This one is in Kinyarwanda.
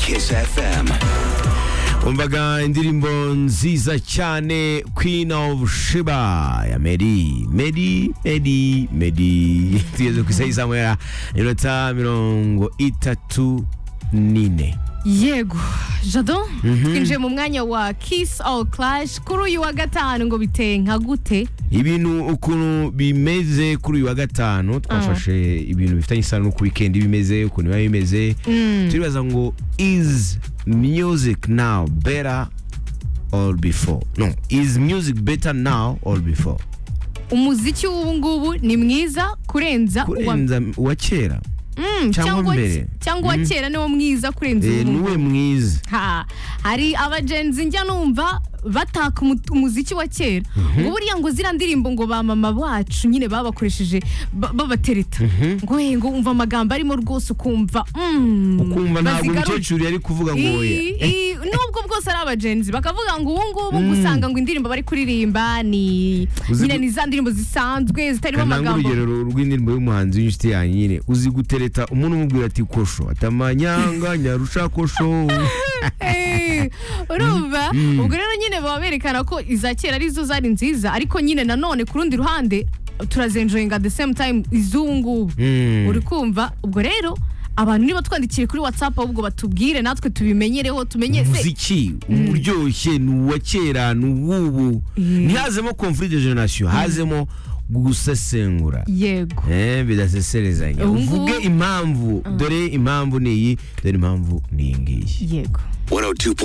Kiss FM. umvaga indirimbo nziza cyane queen of shiba ya meri meri meri meri tugeze ku isaha y'isaha ya minota mirongo itatu n'ine yego jado twinjiye mu mwanya wa kiss all clash kuri uyu wa gatanu ngo biteye nka gute ibintu ukuntu bimeze kuri uyu wa gatanu twafashe ibintu bifitanye isano n'uko wikendi bimeze ukuntu biba bimeze turibaza ngo is music now better or before no is music better now or before umuziki w'ubu ngubu ni mwiza kurenza uwa kurenza uwa kera cyangwa Mm, cyangwa mbere. cyangwa uwa kera niwo mwiza kurenza Eh, ubu niwe mwiza ha hari abagenzi njya numva bataka umu- umuziki wa kera ngo buriya ngo ziriya ndirimbo ngo ba mama bacu nyine babakoresheje ba- babatereta ngo "Eh, ngo umva amagambo arimo rwose ukumva mm, ukumva ntabwo bazigaruye." umukecuru yari kuvuga ngo oya I- i- nubwo bwose ari abagenzi bakavuga ngo ubu ngubu ngo usanga ngo indirimbo bari kuririmba ni Uzi nyine gu- ni za ndirimbo zisanzwe zitarimo kananga amagambo urugero rw'indirimbo y'umuhanzi w'inshuti yanyu nyine uzi gutereta umuntu umubwira ati kosho atamanyanga nyarusha kosho Eh, urumva ubwo rero nyine baba berekana ko iza kera arizo zari nziza ariko nyine nanone ku rundi ruhande turazenjoyinga the same time iz'ubu ngubu Mm. uri kumva ubwo rero abantu niba twandikire kuri whatsapp ahubwo batubwire natwe tubimenyereho tumenye se umuziki uryoshye ni uwa kera ni uw'ubu ntihazemo conflit de generation hazemo gusesengura yego Eh, bidaseserezanya Ubu ngubu- uvuge impamvu dore impamvu ni iyi dore impamvu ni iyi ngiyi yego 102.